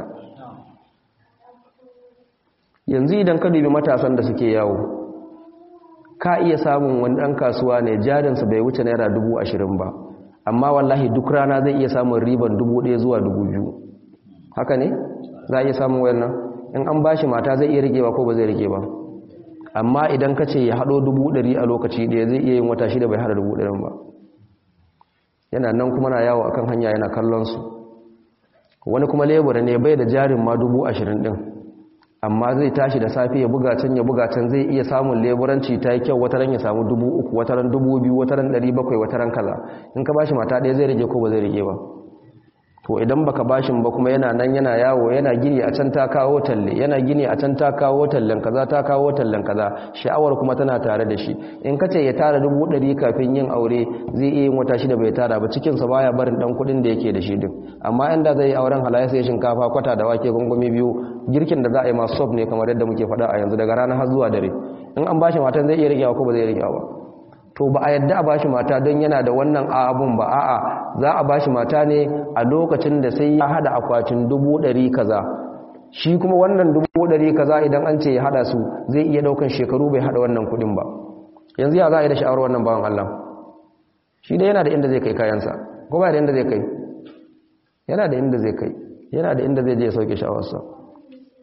yanzu idan ka dubi matasan da suke yawo ka iya samun wani dan kasuwa ne jarinsa bai wuce naira dubu ashirin ba amma wallahi duk rana zai iya samun riban dubu ɗaya zuwa dubu biyu haka ne za a iya samun wayannan in an bashi mata zai iya rikewa ko ba zai rike ba amma idan ka ce ya haɗo dubu ɗari a lokaci ɗaya zai iya yin wata shida bai haɗa dubu ɗarin ba yana nan kuma na yawo akan hanya yana kallon su wani kuma lebura ne bai da jarin ma dubu ashirin ɗin amma zai tashi da safe ya buga can ya buga can zai iya samun leburanci ta yi kyau wataran ya samu dubu uku wataran dubu biyu wataran ɗari bakwai wataran kaza in ka bashi mata ɗaya zai rage ko ba zai rage ba to idan baka bashin ba kuma yana nan yana yawo yana gini a can ta kawo talle yana gini a can ta kawo tallen kaza ta kawo tallen kaza sha'awar kuma tana tare da shi in kace ya tara dubu ɗari kafin yin aure zai iya yin wata shida bai tara ba cikin sa baya barin dan kuɗin da yake da shi din amma inda zai yi auren halaya sai shinkafa kwata da wake gungumi biyu girkin da za a yi masu soft ne kamar yadda muke faɗa a yanzu daga rana har zuwa dare in an bashi matan zai iya rigewa ko ba zai rigewa ba to ba a yadda a bashi mata don yana da wannan abun ba a'a za a bashi mata ne a lokacin da sai ya hada akwatin dubu ɗari kaza shi kuma wannan dubu ɗari kaza idan an ce ya hada su zai iya ɗaukan shekaru bai hada wannan kuɗin ba yanzu ya za a yi da sha'awar wannan bawan Allah shi dai yana da inda zai kai kayansa ko ba da inda zai kai yana da inda zai kai yana da inda zai je ya sauke sha'awarsa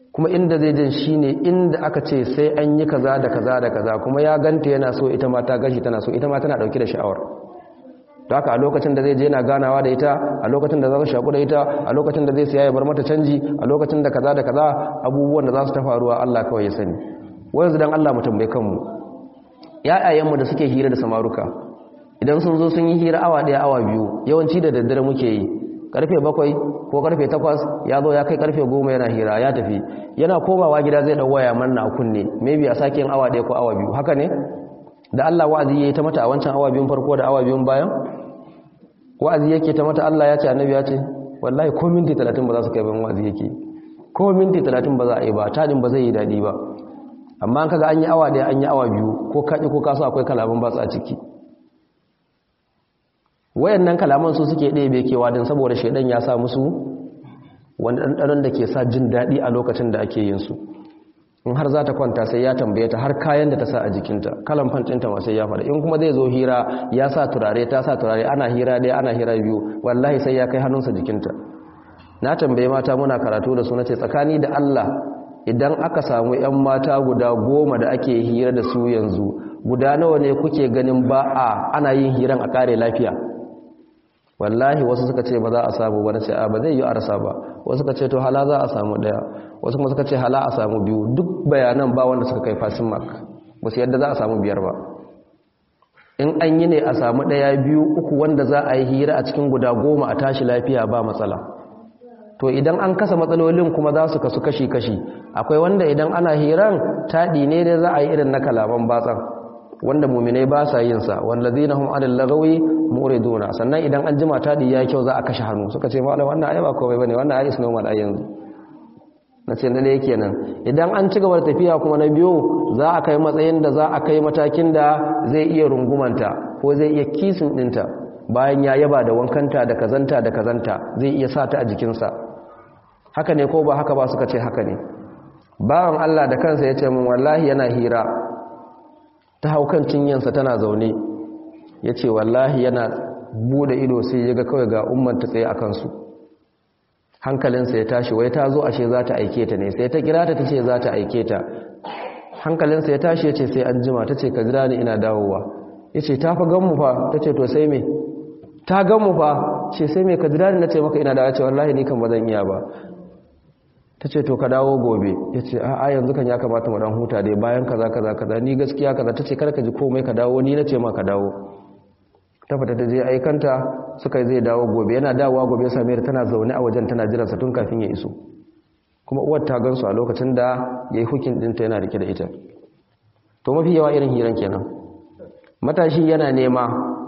kuma inda zai jin shine inda aka ce sai an yi kaza da kaza da kaza kuma ya ganta yana so ita ma ta gashi tana so ita ma tana dauke da sha'awar to haka a lokacin da zai je yana ganawa da ita a lokacin da za su shaku da ita a lokacin da zai siya ya bar mata canji a lokacin da kaza da kaza abubuwan da za su ta faruwa Allah kawai ya sani yanzu dan Allah mu tambaye kanmu ƴaƴayenmu da suke hira da samaruka idan sun zo sun yi hira awa ɗaya awa biyu yawanci da daddare muke yi karfe bakwai ko karfe takwas ya zo ya kai karfe goma yana hira ya tafi yana komawa gida zai ɗau waya manna a kunne maybe a sake yin awa ɗaya ko awa biyu haka ne da Allah wa'azi ya yi ta mata a wancan awa biyun farko da awa biyun bayan wa'azi yake ta mata Allah ya ce annabi ya ce wallahi ko minti talatin ba za su kai ban wa'azi yake ko minti talatin ba za a yi ba tadin ba zai yi daɗi ba amma an kaga an yi awa ɗaya an yi awa biyu ko kaɗi ko kasu akwai kalaman ba su a ciki wayannan kalaman su suke ɗebe kewa don saboda shaidan ya sa musu wani ɗanɗanon da ke sa jin daɗi a lokacin da ake yin su in har za ta kwanta sai ya tambaye ta har kayan da ta sa a jikinta kalan fantinta ma sai ya faɗa in kuma zai zo hira ya sa turare ta sa turare ana hira ɗaya ana hira biyu wallahi sai ya kai hannunsa jikinta na tambaye mata muna karatu da su na ce tsakani da Allah idan aka samu 'yan mata guda goma da ake hira da su yanzu guda nawa ne kuke ganin ba a ana yin hiran a kare lafiya wallahi wasu suka ce ba za a samu ba na ce a ba zai yi a rasa ba wasu suka ce to hala za a samu daya wasu kuma suka ce hala a samu biyu duk bayanan ba wanda suka kai fasin mark ba su yadda za a samu biyar ba in an yi ne a samu daya biyu uku wanda za a yi hira a cikin guda goma a tashi lafiya ba matsala to idan an kasa matsalolin kuma za su kasu kashi-kashi akwai wanda idan ana hiran taɗi ne da za a yi irin na kalaman batsan wanda muminai ba sa yin sa wallazina hum anil lagawi muriduna sannan idan an jima taɗi ya kyau za a kashe hannu suka ce malam wannan ayi ba komai bane wannan ayi is normal ai yanzu nace na ne kenan idan an ci gaba da tafiya kuma na biyo za a kai matsayin da za a kai matakin da zai iya rungumanta ko zai iya kisin dinta bayan ya yaba da wankanta da kazanta da kazanta zai iya sa ta a jikinsa haka ne ko ba haka ba suka ce haka ne bawan Allah da kansa ya ce min wallahi yana hira ta haukan cinyansa tana zaune ya ce wallahi yana bude ido sai ya ga kawai ga umar ta tsaye a kansu hankalinsa ya tashi wai ta zo ashe za ta aike ta ne sai ta kira ta ta ce za ta aike ta hankalinsa ya tashi ya ce sai an jima ta ce ka jira ni ina dawowa ya ce ta fa ganmu fa ta ce to sai me ta ganmu fa ce sai me ka jira ni na ce maka ina dawowa ce wallahi ni kan ba zan iya ba ta ce to ka dawo gobe ya ce a yanzu kan ya kamata mu dan huta dai bayan kaza kaza kaza ni gaskiya kaza ta ce kar ka ji komai ka dawo ni na ce ma ka dawo ta fita ta je aikanta suka zai dawo gobe yana dawowa gobe ya same ta tana zaune a wajen tana jiransa tun kafin ya iso kuma uwar ta gansu a lokacin da ya yi hukin ɗinta yana rike da ita to mafi yawa irin hiran kenan matashi yana nema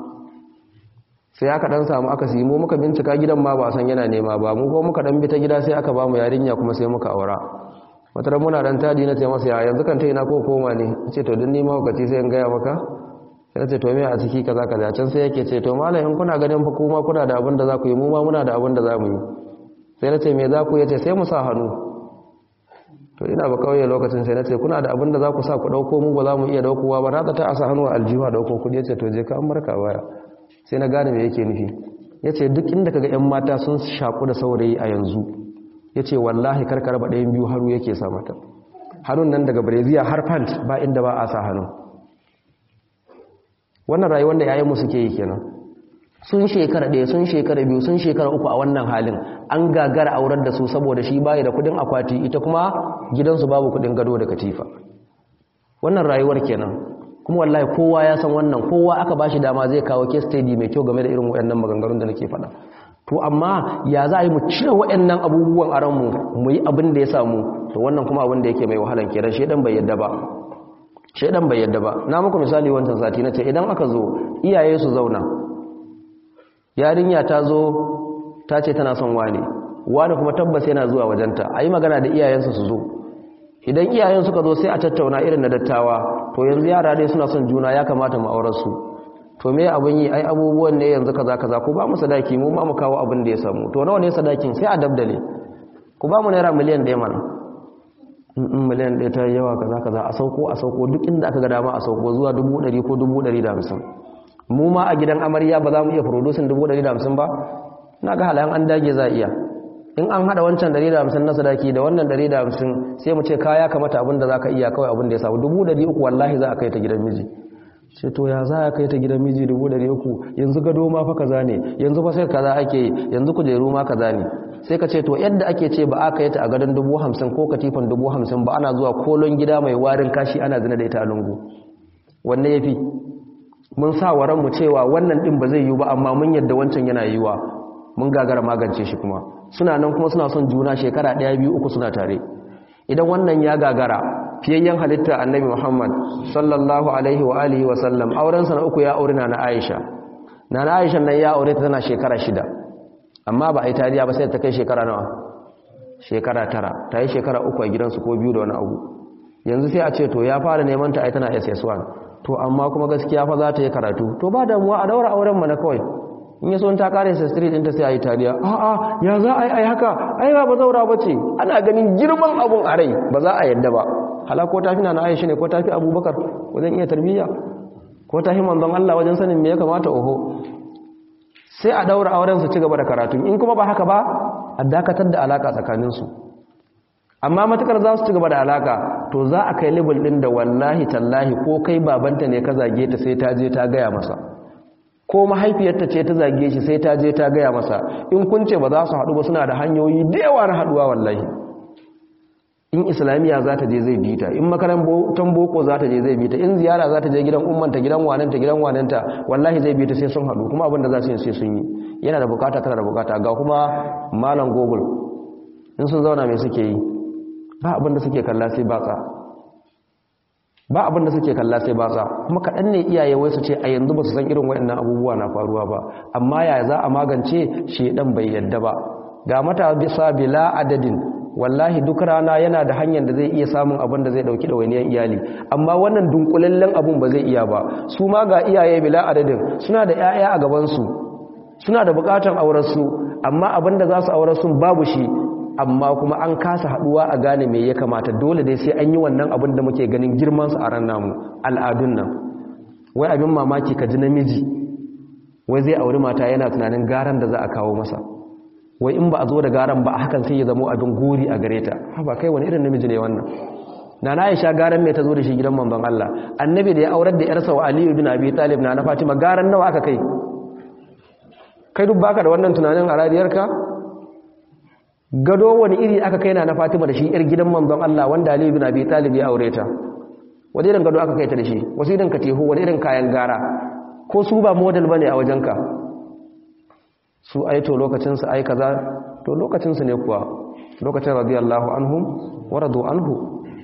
sai aka dan samu aka siyi mu muka bincika gidan ma ba san yana nema ba mu ko muka dan bi ta gida sai aka ba mu yarinya kuma sai muka aura wata muna dan tadi na ce masa ya yanzu kan ta ina ko koma ne ce to dun nima hukaci sai in gaya maka sai ce to me a ciki kaza kaza can sai yake ce to malam in kuna ganin fa kuma kuna da abin da za ku yi mu ma muna da abin da za mu yi sai na ce me za ku yace sai mu sa hannu to ina ba kauye lokacin sai na ce kuna da abin da za ku sa ku dauko mu ba za mu iya daukowa ba na ta a sa hannu a aljiwa dauko kudi yace to je ka an barka baya sai na gane me yake nufi yace duk inda kaga yan mata sun shaku da saurayi a yanzu yace wallahi karkar ba ɗayan biyu haru yake sa mata hannun nan daga breziya har pant ba inda ba a sa hannu wannan rayuwar da yayin mu suke yi kenan sun shekara ɗaya sun shekara biyu sun shekara uku a wannan halin an gagara aurar da su saboda shi bayi da kudin akwati ita kuma gidansu babu kudin gado da katifa wannan rayuwar kenan kuma wallahi kowa ya san wannan kowa aka bashi dama zai kawo case study mai kyau game da irin waɗannan maganganun da nake faɗa to amma ya za a yi mu cire waɗannan abubuwan a ranmu mu yi abin da ya samu to wannan kuma abin da yake mai wahalan kenan shedan bai yadda ba shedan bai yadda ba na muku misali wancan sati na ce idan aka zo iyaye su zauna yarinya ta zo ta ce tana son wani wani kuma tabbas yana zuwa wajenta a yi magana da iyayensa su zo idan iyayen suka zo sai a tattauna irin na dattawa to yanzu yara dai suna son juna ya kamata mu aurar su to me abin yi ai abubuwan ne yanzu kaza kaza ku ba mu sadaki mu ma mu kawo abin da ya samu to nawa ne sadakin sai a dabdale ku ba mu naira miliyan ɗaya mana in miliyan ɗaya ta yawa kaza kaza a sauko a sauko duk inda aka ga dama a sauko zuwa dubu ɗari ko dubu ɗari da hamsin mu ma a gidan amarya ba za mu iya producing dubu ɗari da hamsin ba na ga halayen an dage za a iya in an hada wancan 150 na sadaki da wannan 150 sai mu ce kaya kamata abin da zaka iya kawai abin da ya samu 300 wallahi za a kai ta gidan miji ce to ya za a kai ta gidan miji 300 yanzu gado ma fa kaza ne yanzu fa sai kaza ake yi yanzu kujeru ma kaza ne sai ka ce to yadda ake ce ba aka yi ta a gadon 50 ko katifan 50 ba ana zuwa kolon gida mai warin kashi ana zina da ita a lungu wanne yafi mun sa wa ranmu cewa wannan din ba zai yi ba amma mun yadda wancan yana yiwa mun gagara magance shi kuma suna nan kuma suna son juna shekara ɗaya biyu uku suna tare idan wannan ya gagara fiyayyen halitta annabi muhammad sallallahu alaihi wa alihi wa sallam aurensa na uku ya aure na na aisha na na aisha nan ya aure ta tana shekara shida amma ba a yi tariya ba sai ta kai shekara nawa shekara tara ta yi shekara uku a gidansu ko biyu da wani abu yanzu sai a ce to ya fara neman ta ai tana ss1 to amma kuma gaskiya fa za ta yi karatu to ba damuwa a daura auren mana kawai in yi son ta kare sa street ɗinta sai a yi tariya a'a ya za a yi ai haka ai ba zaura ba ce ana ganin girman abun a rai ba za a yadda ba hala ko tafi na aisha ne ko tafi abubakar wajen iya tarbiyya ko tafi manzon Allah wajen sanin me ya kamata oho sai a daura auren su ci gaba da karatu in kuma ba haka ba a dakatar da alaka tsakaninsu amma matukar za su ci gaba da alaka to za a kai level din da wallahi tallahi ko kai babanta ne ka zage ta sai ta je ta gaya masa ko mahaifiyarta ce ta zage shi sai ta je ta gaya masa in kun ce ba za su haɗu ba suna da hanyoyi da yawa na haɗuwa wallahi in islamiyya za ta je zai bi ta in makarantar boko za ta je zai bi ta in ziyara za ta je gidan ummanta gidan wananta gidan wananta wallahi zai bi ta sai sun haɗu kuma abinda za su yi sai sun yi yana da bukata tana da bukata ga kuma malam google in sun zauna mai suke yi ba abinda suke kalla sai batsa ba abinda suke kalla sai batsa kuma kaɗan ne iyaye wai su ce a yanzu ba su san irin waɗannan abubuwa na faruwa ba amma ya za a magance shedan bai yadda ba ga mata bisa bila adadin wallahi duk rana yana da hanyar da zai iya samun abin da zai dauki ɗawainiyar iyali amma wannan dunkulallen abun ba zai iya ba su ma ga iyaye bila adadin suna da 'ya'ya a gabansu suna da bukatan aurarsu amma abin da za su aurar sun babu shi amma kuma an kasa haduwa a gane me ya kamata dole dai sai an yi wannan abin da muke ganin girmansu a ran namu al'adun nan wai abin mamaki ka ji namiji wai zai auri mata yana tunanin garan da za a kawo masa wai in ba a zo da garan ba hakan sai ya zama abin gori a gare ta ba kai wani irin namiji ne wannan na na aisha garan mai ta zo da shi gidan manzon Allah annabi da ya aurar da yarsa wa aliyu bin abi talib na na fatima garan nawa aka kai kai duk baka da wannan tunanin a radiyarka gado wani iri aka kai na na fatima da shi yar gidan manzon Allah wanda aliyu bin abi talib ya aure ta wani irin gado aka kai ta da shi wasu irin katihu wani irin kayan gara ko su ba model bane a wajenka su ai to lokacinsu ai kaza to lokacinsu ne kuwa lokacin radiyallahu anhum wa radu anhu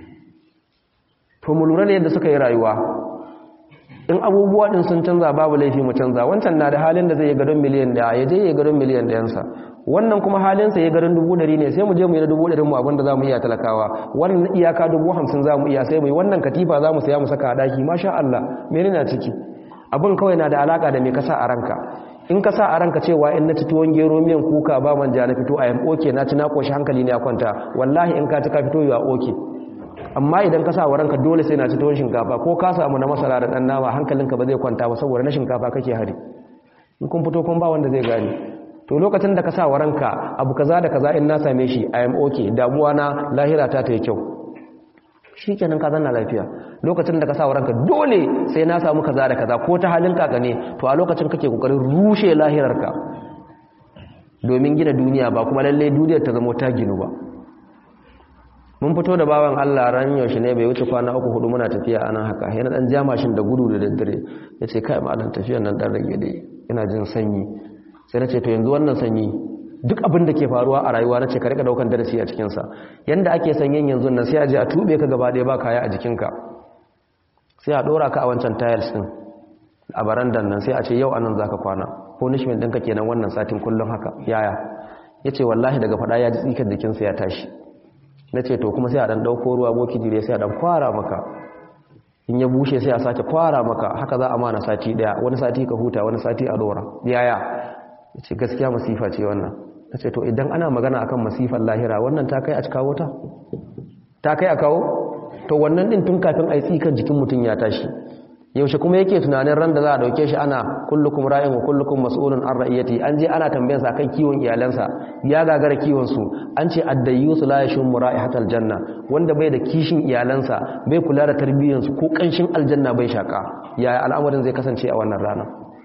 to mu lura ne yadda suka yi rayuwa in abubuwa din sun canza babu laifi mu canza wancan na da halin da zai yi gadon miliyan daya ya je ya gadon miliyan dayansa wannan kuma halinsa ya gadon dubu dari ne sai mu je mu yi na dubu dari mu abinda za mu iya talakawa wannan iyaka dubu hamsin za mu iya sai mu yi wannan katifa za mu saya mu saka a daki masha Allah mene na ciki abin kawai na da alaka da me kasa a ranka in ka sa a ranka cewa in na ci tuwon gero miyan kuka ba manja na fito a yan oke na ci na koshi hankali ne ya kwanta wallahi in ka ci ka fito a oke amma idan ka sa wa ranka dole sai na ci tuwon shinkafa ko ka samu na masara da dan nama hankalinka ba zai kwanta ba saboda na shinkafa kake hari in kun fito kun ba wanda zai gane to lokacin da ka sa wa ranka abu kaza da kaza in na same shi i am okay damuwa na lahira ta ta yi kyau shikenan ka zanna lafiya lokacin da ka sa wa ranka dole sai na samu kaza da kaza ko ta halin kaka ne to a lokacin kake kokarin rushe lahirarka domin gina duniya ba kuma lalle duniyar ta zama ta ginu ba mun fito da bawan Allah ran yaushe ne bai wuce kwana uku hudu muna tafiya anan haka yana dan jamashin da gudu da daddare yace kai ma dan tafiyar nan dan rage dai ina jin sanyi sai nace to yanzu wannan sanyi duk abin da ke faruwa a rayuwa nace ka rika daukan darasi a cikin sa yanda ake sanyin yanzu nan sai a je a tube ka gaba ɗaya ba kaya a jikinka sai a dora ka a wancan tiles din a barandan nan sai a ce yau anan zaka kwana punishment ɗinka kenan wannan satin kullum haka yaya yace wallahi daga fada ya ji tsikar jikinsa ya tashi na ce to kuma sai a ɗan ɗauko ruwa boki jire sai a ɗan kwara maka in ya bushe sai a sake kwara maka haka za a mana sati ɗaya wani sati ka huta wani sati a dora yaya ya ce gaskiya masifa ce wannan na ce to idan ana magana akan masifar lahira wannan ta kai a kawo ta ta kai a kawo to wannan ɗin tun kafin a yi tsikan jikin mutum ya tashi yaushe kuma yake tunanin ran da za a dauke shi ana kullukum ra'in wa kullukum mas'ulun an ra'iyati an je ana tambayar sa kan kiwon iyalansa ya gagara kiwon su an ce addayusu la yashum ra'ihatal janna wanda bai da kishin iyalansa bai kula da tarbiyyar su ko kanshin aljanna bai shaka yaya al'amarin zai kasance a wannan rana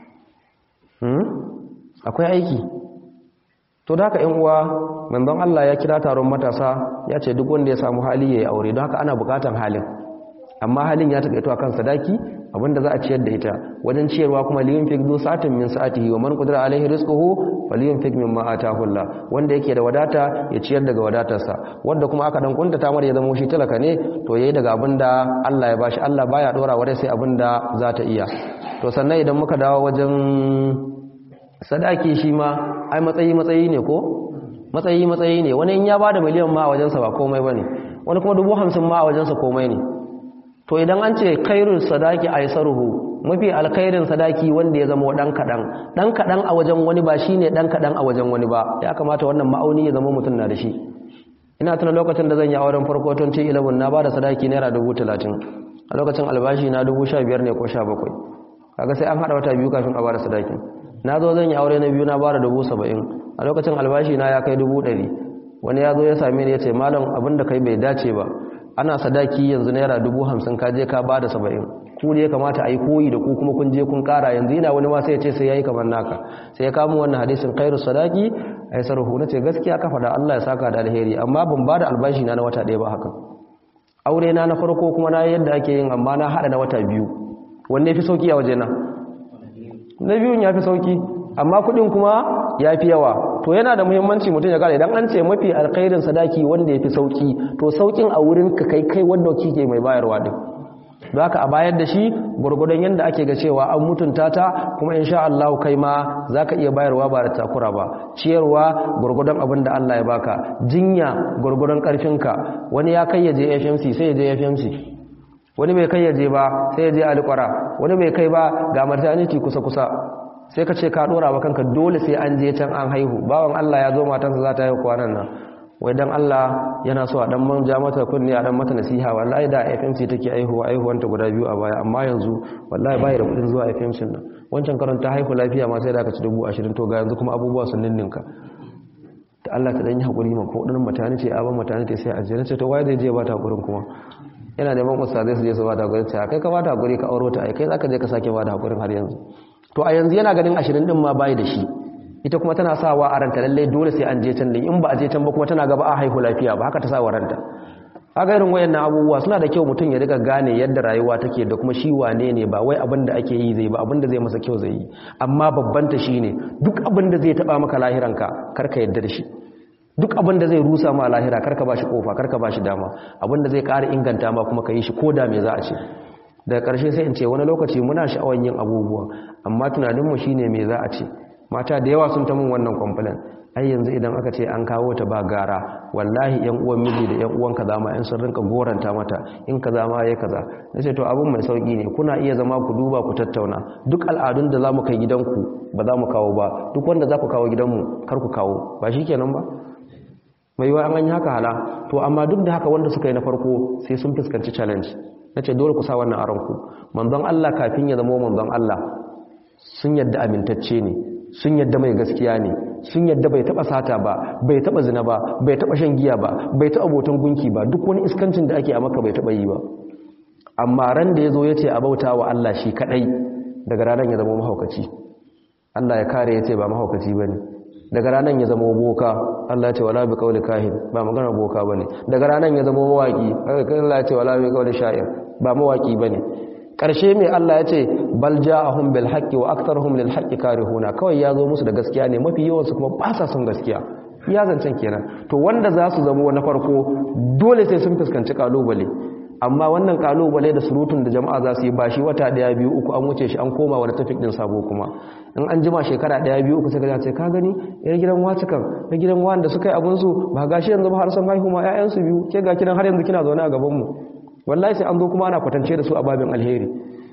hmm? akwai aiki to da haka ƴan uwa manzon Allah ya kira taron matasa ya ce duk wanda ya samu hali yayi aure don haka ana bukatan halin amma halin ya taƙaito akan sadaki abinda za a ciyar da ita wajen ciyarwa kuma liyun fik zu sa'atin min sa'atihi wa man qadara alaihi rizquhu falyun fik mimma atahu Allah wanda yake da wadata ya ciyar daga wadatarsa wanda kuma aka dan kunta tamar ya zama shi talaka ne to yayi daga abinda Allah ya bashi Allah baya dora wa sai abinda za ta iya to sannan idan muka dawo wajen sadaki shi ma ai matsayi matsayi ne ko matsayi matsayi ne wani in ya bada miliyan ma a wajensa ba komai bane wani kuma dubu hamsin ma a wajensa komai ne to idan an ce khairul sadaki aisaruhu mafi alkhairin sadaki wanda ya zama dan kadan dan kadan a wajen wani ba shine dan kadan a wajen wani ba ya kamata wannan ma'auni ya zama mutum na da shi ina tuna lokacin da zan yi auren farko tun ce 11 na bada sadaki naira 30 a lokacin albashi na 15 ne ko 17 kaga sai an hada wata biyu kafin a bada sadakin na zo zan yi aure na biyu na bada 70 a lokacin albashi na ya kai 100 wani ya zo ya same ni ya ce malam abinda kai bai dace ba ana sadaki yanzu naira dubu hamsin ka je ka ba da saba'in ku ne ya kamata a yi koyi da ku kuma kun je kun kara yanzu yana wani ma sai ya ce sai ya yi kamar naka sai ya kamo wannan hadisin kairu sadaki a yi sarrafu na ce gaskiya kafa da allah ya saka da alheri amma ban ba da albashi na na wata ɗaya ba haka aure na na farko kuma na yadda ake yin amma na haɗa na wata biyu wanne fi sauki a waje na na biyun ya fi sauki amma kuɗin kuma ya fi yawa to yana da muhimmanci mutum ya gane idan an ce mafi alkhairin sadaki wanda ya fi sauki to saukin a wurin ka kai kai wanda kike mai bayarwa din za ka a bayar da shi gwargwadon yadda ake ga cewa an mutunta ta kuma insha Allah kai ma za ka iya bayarwa ba da takura ba ciyarwa gwargwadon abin da Allah ya baka jinya gwargwadon karfinka wani ya kai ya je FMC sai ya je FMC wani bai kai ya je ba sai ya je alƙwara wani bai kai ba ga maternity kusa kusa sai ka ce ka dora wa kanka dole sai an je can an haihu bawan Allah ya zo matansa za ta haihu kwanan nan wai dan Allah yana so a dan manja mata kunni a dan mata nasiha wallahi da FMC take aihuwa aihuwanta guda biyu a baya amma yanzu wallahi bai da kudin zuwa FMC nan wancan karon ta haihu lafiya ma sai da aka ci dubu ashirin to ga yanzu kuma abubuwa sun ninninka ta Allah ta dan yi hakuri ma ko dan mutane ce aban mutane ce sai a je ce to wai zai je ba ta hakurin kuma yana neman ustazai su je su ba ta hakurin sai kai ka ba ta hakuri ka auro ta ai kai zaka je ka sake ba ta hakurin har yanzu to a yanzu yana ganin ashirin din ma bai da shi ita kuma tana sawa a ranta lalle dole sai an je can din in ba a je can ba kuma tana gaba a haihu lafiya ba haka ta sa wa ranta haka irin wayannan abubuwa suna da kyau mutum ya riga gane yadda rayuwa take da kuma shi wane ne ba wai abin da ake yi zai ba abin da zai masa kyau zai yi amma babban ta shine duk abin da zai taba maka lahiranka karka yadda da shi duk abin da zai rusa ma lahira karka bashi kofa karka bashi dama abin da zai ƙara inganta ma kuma ka yi shi ko da me za a ce daga ƙarshe sai in ce wani lokaci muna sha'awar yin abubuwa amma tunaninmu shine me za a ce mata da yawa sun ta mun wannan complain ai yanzu idan aka ce an kawo ta ba gara wallahi yan uwan miji da yan uwan kaza ma in sun rinka goranta mata in kaza ma yayi kaza nace to abun mai sauki ne kuna iya zama ku duba ku tattauna duk al'adun da zamu kai gidanku ba za mu kawo ba duk wanda za ku kawo gidanmu kar ku kawo ba shikenan ba mai yiwa an yi haka hala to amma duk da haka wanda suka yi na farko sai sun fuskanci challenge nace dole ku sa wannan a ranku manzon Allah kafin ya zama manzon Allah sun yadda amintacce ne sun yadda mai gaskiya ne sun yadda bai taba sata ba bai taba zina ba bai taba shan giya ba bai taba botan gunki ba duk wani iskancin da ake a maka bai taba yi ba amma ran da yazo yace a bauta wa Allah shi kadai daga ranar ya zama mahaukaci Allah ya kare yace ba mahaukaci bane daga ranar ya zama boka Allah ya ce wala bi qawli kahin ba magana boka bane daga ranar ya zama mawaki Allah ya ce wala bi qawli sha'ir ba mawaki bane ƙarshe mai Allah ya ce bal ja'ahum bil haqqi wa aktharuhum lil haqqi karihuna kawai ya zo musu da gaskiya ne mafi yawan su kuma ba sa son gaskiya ya zancen kenan to wanda za su zama na farko dole sai sun fuskanci kalubale amma wannan kalubale da surutun da jama'a za su yi ba shi wata daya biyu uku an wuce shi an koma wani tafik din sabo kuma in an jima shekara daya biyu uku sai ka ce ka gani yar gidan wacikan na gidan wanda suka yi abun su ba gashi yanzu ba har sun haihu ma ƴaƴan su biyu ke ga kidan har yanzu kina zaune a gaban mu wallahi sai an zo kuma ana kwatance da su a babin alheri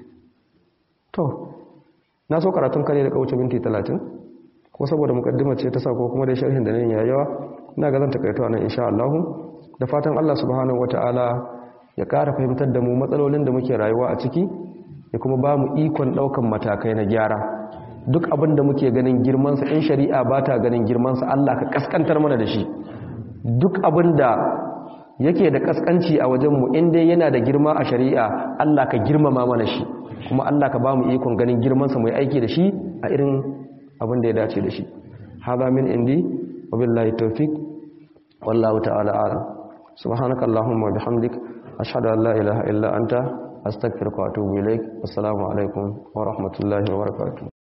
to na so karatun kare da kauce minti 30 ko saboda mukaddima ce ta sa ko kuma dai sharhin da nan ya yawa ina ga zan takaito nan insha Allah da fatan Allah subhanahu wataala ya ƙara fahimtar da mu matsalolin da muke rayuwa a ciki ya kuma ba mu ikon ɗaukan matakai na gyara duk abin da muke ganin girmansa in shari'a ba ta ganin girmansa Allah ka kaskantar mana da shi duk abin da yake da kaskanci a wajenmu in dai yana da girma a shari'a Allah ka girmama mana shi kuma Allah ka ba mu ikon ganin girmansa mai aiki da shi a irin abin da ya dace da shi hada min indi wa billahi tawfiq wallahu ta'ala a'lam subhanaka allahumma wa bihamdik ashhadu an la ilaha illa anta astaghfiruka wa atubu ilaik assalamu alaikum wa rahmatullahi wa barakatuh